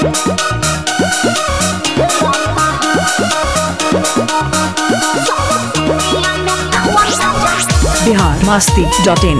Bihar Masti dot in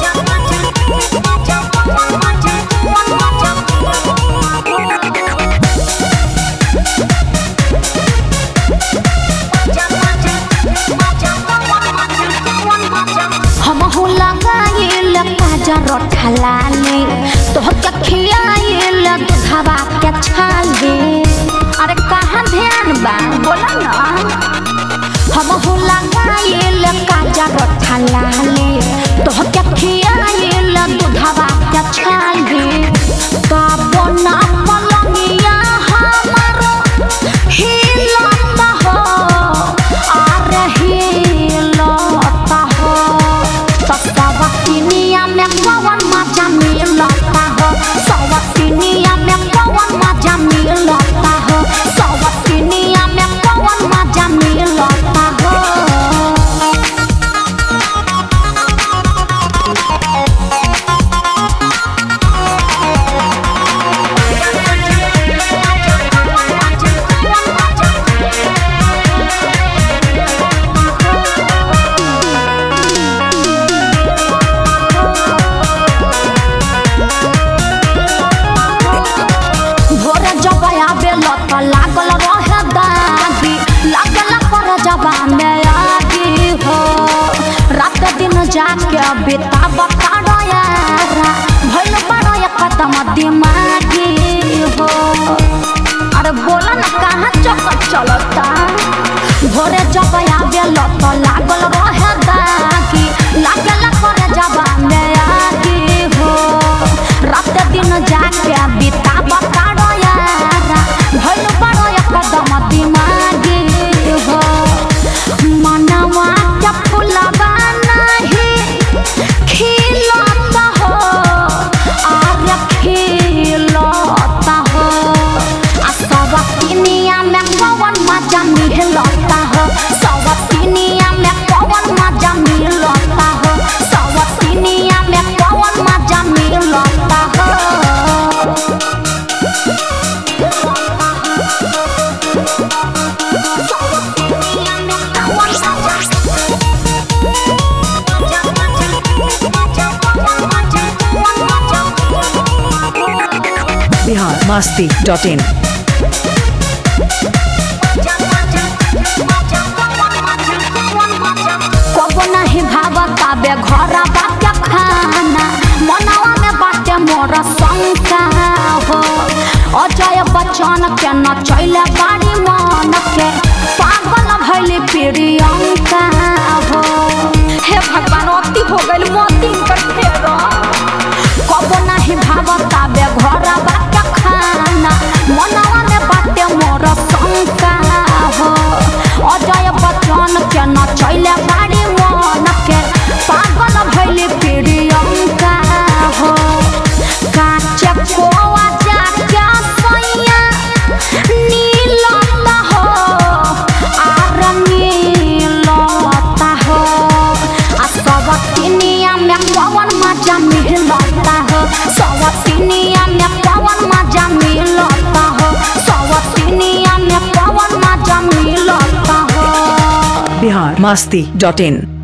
हम हो लगाइल काजर ठलाले तोहके खियाइल दूधवा के छाले अरे कहाँ ध्यान बा बोला ना हम हो लगाइल काजर ठलाले तोहके खियाइल दूधवा के छाले बाबो ना पलंगिया हमारो हिलता हो अरे हिलता हो सवतिनिया में कौन मजा मिलता हो सवतिनिया में कौन मजा मिलता हो सवतिनिया में कौन मजा मिलता हो भोरे जब आवे लत लागल रहे दागी लागल पर जबा में आगी हो रात दिन जाके बेता बता यारा भइल बड़ा एक कदम दिमागी हो अरे बोला ना कहाँ चक्कर चलता भोरे जब आवे लत लागल रहे दागी लागल पर जबा में आगी हो रात दिन जाके बिता बकाड़ो यारा भइल बड़ो एकदम दिमागी हो मनवा के फुलवा नहीं खिलता हो आर्य खिलता हो आ सवतिनिया में कौन मजा मिलता हो सवतिनिया में कौन मजा मिलता हो सवतिनिया में कौन मजा मिलता हो बिहार मस्ती डॉट इन कबो नहीं भावता बे घर बाटे खाना मनवा में बाटे मोर शंका हो अजय बच्चन के न चैले बाड़ी मन के पागल भैली प्रियंका हो हे भगवान अति हो गइल मोती कर फेरो कबो नहीं भावता बे घर बाटे खाना मनवा में बाटे मोर शंका हो अजय बच्चन के न चैले बाड़ी मन के पागल भैली प्रियंका हो काचे कोवा जाके सैया नीलता हो आर नीलता हो आ सवतिनिया में कौन मजा मिलता हो सवतिनिया में कौन मजा मिलता हो सवतिनिया में कौन मजा मिलता हो बिहार मस्ती डॉट इन